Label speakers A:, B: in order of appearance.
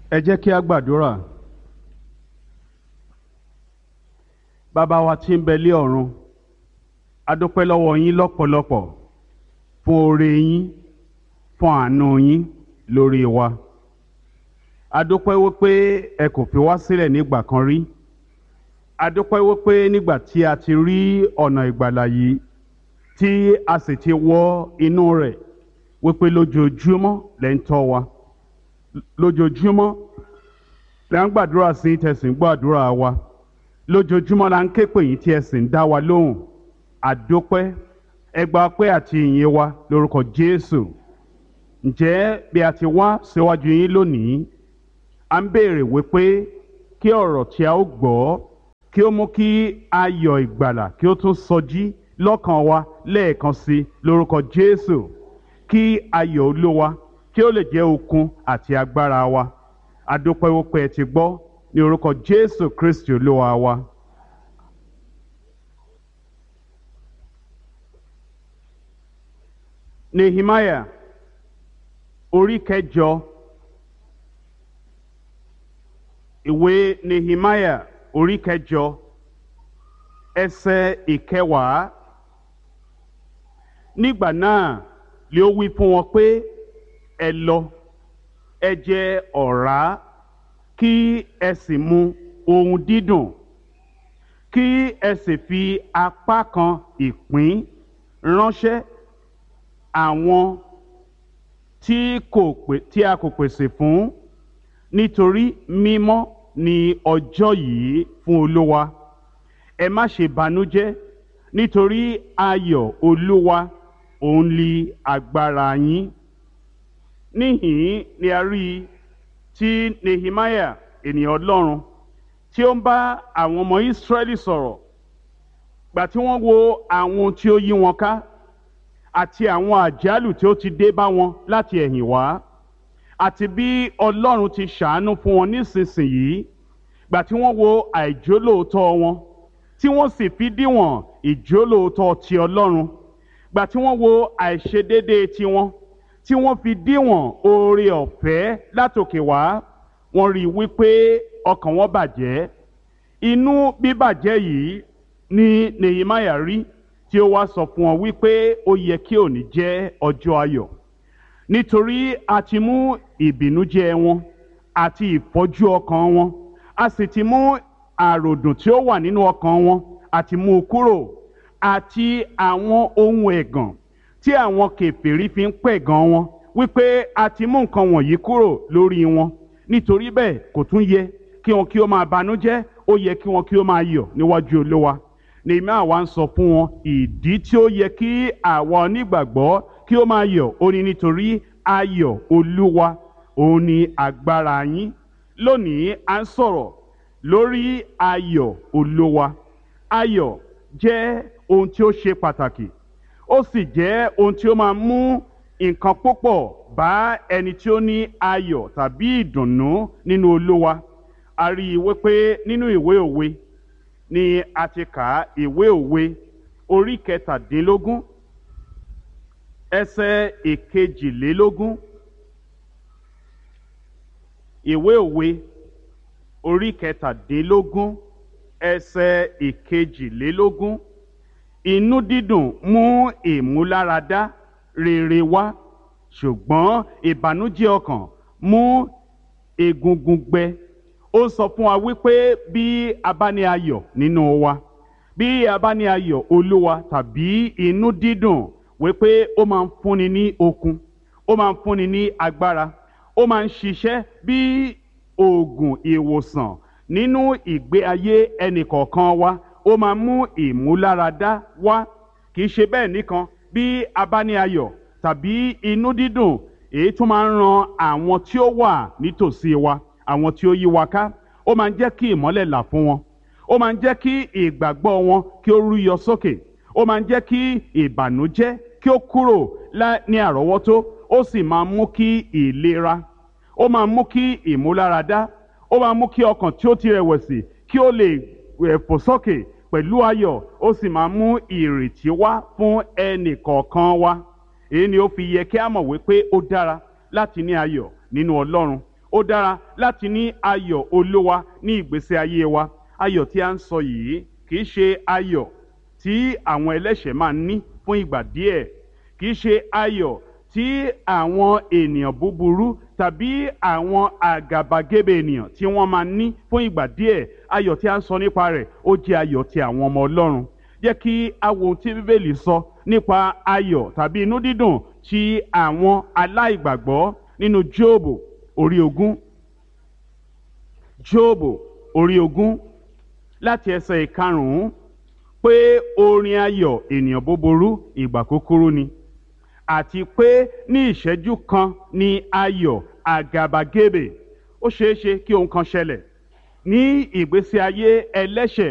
A: ẹ jẹ́ kí a gbàdúrà bàbá wa tí ń bẹ lé ọ̀run a dúpẹ́ lọ́wọ́ yín lọ́pọ̀lọpọ̀ fún oore yín fún àánú yín lórí wa a dúpẹ́ wípé ẹ kò fi wá sílẹ̀ nígbà kan rí a dúpẹ́ wípé nígbà tí a ti rí ọ̀nà ìgbàlà yìí tí a sì ti wọ inú rẹ̀ wípé lójoojúmọ́ lẹ́ ń tọ́ wa lójoojúmọ́ la ń gbàdúrà sí tẹ̀sìn gbàdúrà wa lójoojúmọ́ la ń ké pè yín tí ẹ sì ń dá wa lóhùn àdópẹ́ ẹgbà pé àti ìyìn wa lórúkọ Jésù ǹjẹ́ bí a ti wá síwájú yín lónìí à ń béèrè wípé kí ọ̀rọ̀ tí a ó gbọ́ kí ó mú kí ayọ̀ ìgbàlà kí ó tún sọjí lọ́kàn wa lẹ́ẹ̀kan sí lórúkọ Jésù kí ayọ̀ Olúwa kí ó lè jẹ́ okun àti agbára wa adúpẹ́ wípé ẹ ti gbọ́ ní orúkọ Jésù Kristi Olúwa wa. Nehemiah orí kẹjọ ìwé Nehemiah orí kẹjọ ẹsẹ̀ ìkẹwàá nígbà náà lé ó wí fún wọn pé ẹ lọ ẹ jẹ ọ̀rá kí ẹ sì mu ohun dídùn kí ẹ sì fi apá kan ìpín ránṣẹ́ àwọn tí kò pè tí a kò pèsè fún nítorí mímọ́ ni ọjọ́ yìí fún Olúwa ẹ má ṣe banújẹ́ nítorí ayọ̀ Olúwa òun li agbára yín níhìn ni a rí i tí Nehemiah ènìyàn Ọlọ́run tí ó ń bá àwọn ọmọ Ísírẹ́lì sọ̀rọ̀ gbà tí wọ́n wo àwọn tí ó yí wọn ká àti àwọn àjálù tí ó ti dé bá wọn láti ẹ̀yìn wá àti bí Ọlọ́run ti ṣàánú fún wọn nísinsìnyí gbà tí wọ́n wo àìjólóòótọ́ wọn tí wọ́n sì fi díwọ̀n ìjólóòótọ́ ti Ọlọ́run gbà tí wọ́n wo àìṣedéédéé tiwọn tí wọ́n fi díwọ̀n oore ọ̀fẹ́ látòkè wá wọ́n rí i wípé ọkàn wọn bàjẹ́ inú bíbàjẹ́ yìí ni Nehemiah rí tí ó wá sọ fún wọn wípé ó yẹ kí òní jẹ́ ọjọ́ ayọ̀ nítorí a ti mú ìbìnújẹ́ wọn àti ìfọ́jú ọkàn wọn a sì ti mú àròdùn tí ó wà nínú ọkàn wọn àti mú u kúrò àti àwọn ohun ẹ̀gàn tí àwọn kèfèrí fi ń pẹ̀gàn wọn wípé a ti mú nǹkan wọ̀nyí kúrò lórí wọn nítorí bẹ́ẹ̀ kò tún yẹ kí wọn kí ó máa banújẹ́ ó yẹ kí wọn kí ó máa yọ̀ níwájú Olúwa Nehemiah wá ń sọ fún wọn ìdí tí ó yẹ kí àwa onígbàgbọ́ kí ó máa yọ̀ ó ní nítorí ayọ̀ Olúwa òun ni agbára yín lónìí à ń sọ̀rọ̀ lórí ayọ̀ Olúwa ayọ̀ jẹ́ ohun tí ó ṣe pàtàkì ó sì jẹ́ ohun tí ó máa mú nǹkan púpọ̀ bá ẹni tí ó ní ayọ̀ tàbí ìdùnnú nínú Olúwa a rí i wípé nínú ìwé òwe ni a ti kà á ìwé òwe orí kẹtàdínlógún ẹsẹ̀ ìkejìlélógún ìwé òwe orí kẹtàdínlógún ẹsẹ̀ ìkejìlélógún inú dídùn mú ìmúláradá rere wá ṣùgbọ́n ìbànújẹ́ ọkàn mú egungun gbẹ ó sọ fún wa wípé bí a bá ní ayọ̀ nínú wa bí a bá ní ayọ̀ olúwa tàbí inú dídùn wípé ó máa ń fúnni ní okun ó máa ń fúnni ní agbára ó máa ń ṣiṣẹ́ bí oògùn ìwòsàn nínú ìgbé ayé ẹnìkọ̀ọ̀kan wa ó máa mú ìmúláradá wá kì í ṣe bẹ́ẹ̀ nìkan bí a bá ní ayọ̀ tàbí inú dídùn èyí tó máa ń ran àwọn tí ó wà nítòsí wa àwọn tí ó yí wa ká ó máa ń jẹ́ kí ìmọ́lẹ̀ là fún wọn ó máa ń jẹ́ kí ìgbàgbọ́ wọn kí ó rúyọ sókè ó máa ń jẹ́ kí ìbànújẹ́ kí ó kúrò ní àrọ́wọ́tó ó sì máa mú kí ìlera ó máa mú kí ìmúláradá ó máa mú kí ọkàn tí ó ti rẹ̀wẹ̀sì kí ó lè fò sókè pẹ̀lú ayọ̀ ó sì máa mú ìrètí wá fún ẹnì kọ̀ọ̀kan wa èyí ni ó fi yẹ kí a mọ̀ wípé ó dára láti ní ayọ̀ nínú Ọlọ́run ó dára láti ní ayọ̀ olówa ní ìgbésí ayé wa ayọ̀ tí a ń sọ yìí kì í ṣe ayọ̀ tí àwọn ẹlẹ́ṣẹ̀ máa ń ní fún ìgbà díẹ̀ kì í ṣe ayọ̀ tí àwọn ènìyàn búburú tàbí àwọn àgàbàgebè ènìyàn tí wọ́n máa ń ní fún ìgbà díẹ̀ ayọ̀ tí a ń sọ nípa rẹ̀ ó jẹ́ ayọ̀ ti àwọn ọmọ ọlọ́run jẹ́ kí a wo ohun tí bíbélì sọ nípa ayọ̀ tàbí inú dídùn ti àwọn aláìgbàgbọ́ nínú jóòbù orí ogún jóòbù orí ogún láti ẹsẹ̀ ìkarùn-ún pé orin ayọ̀ ènìyàn búburú ìgbà kúkúrú ni àti pé ní ìṣẹ́jú kan ni ayọ̀ àgàbàgebè ó ṣeé ṣe kí ohun kan ṣẹlẹ̀ ní ìgbésí ayé ẹlẹ́ṣẹ̀